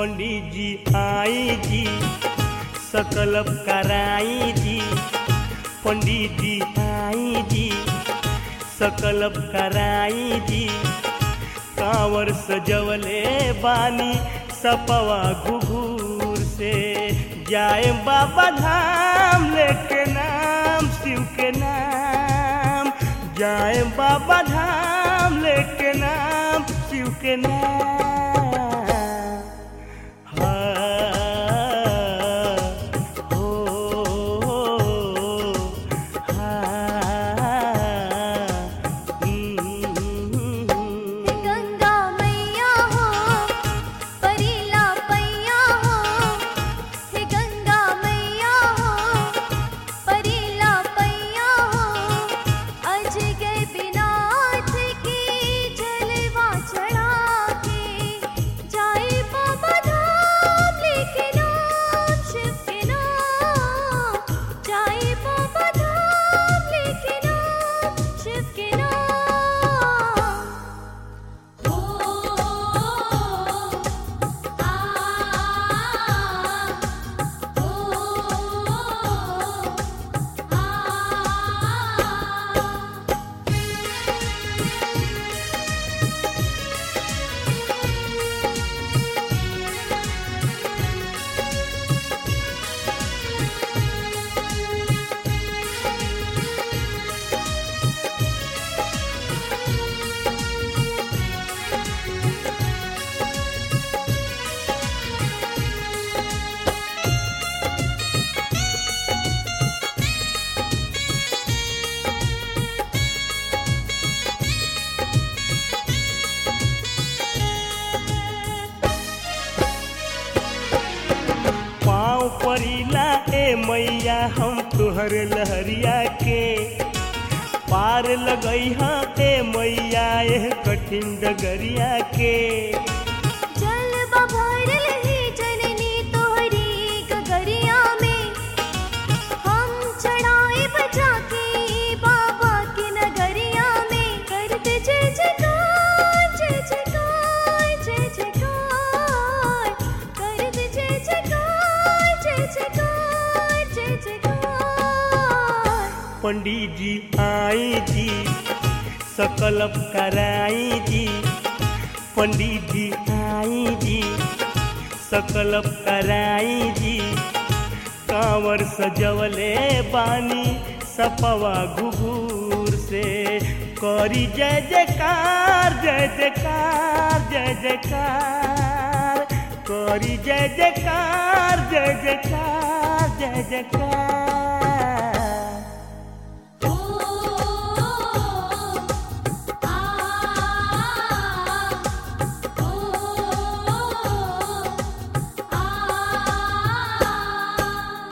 पंडित जी आई जी सकलब कराई जी पंडित जी आई जी सकलब कराई जी कांवर सजवले बानी सपवा घुघूर से जाए बाबा धाम लेके नाम शिव के नाम जाए बाबा धाम लेके नाम शिव के नाम हाँ, हो, हाँ, हम्म। गंगा मैया हो परीला पैया हो हे गंगा मैया हो परीला पैया हो अज गए बिनाथ की जलवा चढ़ा के जाए बाबा धाम लेके नाम शिव के नाम जाए बाबा धाम लेके नाम शिव के नाम ओ आ ओ आ पाँव परिला ए मैया हम तुहर लहरिया के पार लगई हाँ ए मैया एह कठिन डगरिया के जल बभरल ही जननी तोहरी गगरिया में हम चढ़ाए बजा के बाबा की नगरिया में करते जय जयकार जय जयकार जय जयकार करते जय जयकार जय जयकार जय जयकार पंडित जी आई जी सकलब कराई जी पंडित जी आई जी सकलब कराई जी कांवर सजवले बानी सपवा घुघूर से करी जय जयकार जय जयकार जय जयकार करी जय जयकार जय जयकार जय जयकार ओ आ ओ आ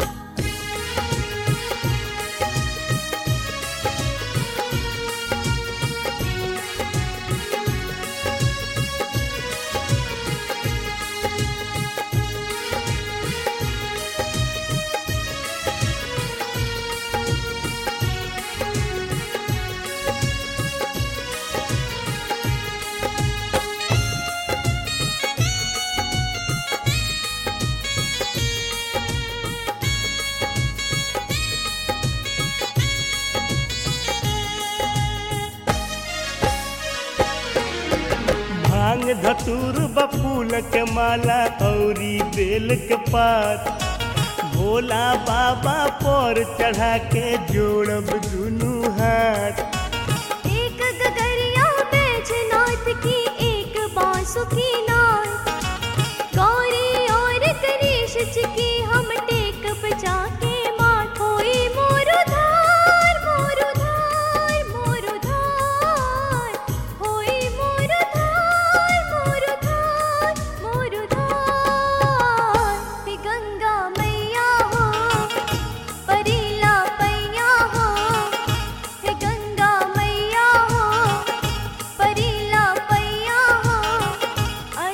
भांग धतूर बफूल के माला औरी बेल के पात भोला बाबा पर चढ़ा के जोड़ब दुनू हाथ एक गगरिया बैजनाथ की एक बांसुरी नाथ गौरी और गणेश जी की हम टेक बजा के माथ होई मोरु धार मोरु धार मोरु धार होई मोरु धार मोरु धार मोरु धार हे गंगा मैया हो परीला पैया हो हे गंगा मैया हो परीला पैया हो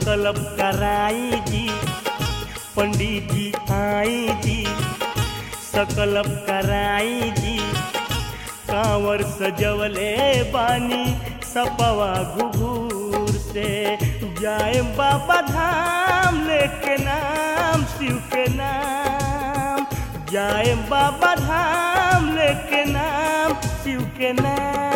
सकलब कराई जी पंडित जी आई जी सकलब कराई जी कांवर सजवले बानी सपवा घुघूर से जाए बाबा धाम लेके नाम शिव के नाम जाए बाबा धाम लेके नाम शिव के नाम